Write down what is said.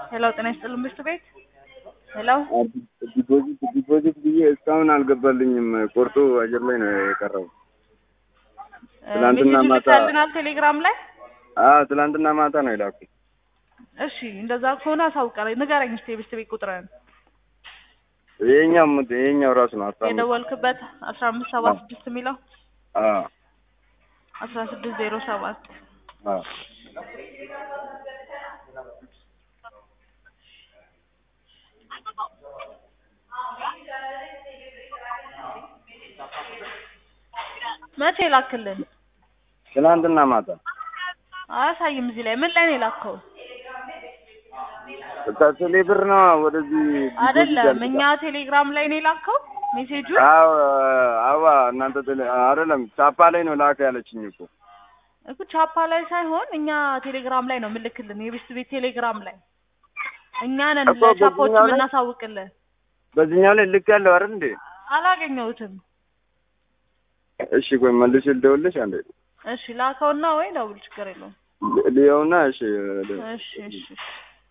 ሄሎ ጤና ይስጥልን ምሽት ቤት ሄሎ ዲፖዚት ዲፖዚት ብዬ እስካሁን አልገባልኝም። ቆርጦ አየር ላይ ነው የቀረው። ትናንትና ሜሴጅ ማታ ልካልናል ቴሌግራም ላይ አዎ ትናንትና ማታ ነው የላኩ። እሺ እንደዛ ከሆነ አሳውቀኝ ንገረኝ እስኪ የቤት ቤት ቁጥርን ይሄኛው ሙድ ይሄኛው ራሱ ነው አስራ አምስት የደወልክበት አስራ አምስት ሰባ ስድስት የሚለው አዎ አስራ ስድስት ዜሮ ሰባት አዎ መቼ ላክልን ትናንትና ማታ አያሳይም እዚህ ላይ ምን ላይ ነው የላከው ከቴሌ ብር ነው ወደዚህ ዲፖዚት አይደለም ያልኩት። እኛ ቴሌግራም ላይ ነው የላከው ሜሴጁ አዎ አዋ እናንተ ቴሌ አይደለም ቻፓ ላይ ነው ላከ ያለችኝ እኮ እኮ ቻፓ ላይ ሳይሆን እኛ ቴሌግራም ላይ ነው የምልክልን የቤት ቤት ቴሌግራም ላይ እኛ ነን እኮ ለቻፓዎች በዚህኛው ላይ- የምናሳውቅልን በዚህኛው ላይ ልክ ያለው አይደል እንዴ? አላገኘሁትም እሺ ቆይ መልሼ ልደውልልሽ አንዴ እሺ ላከውና ወይ ደውል ችግር የለውም ልየውና እሺ እሺ እሺ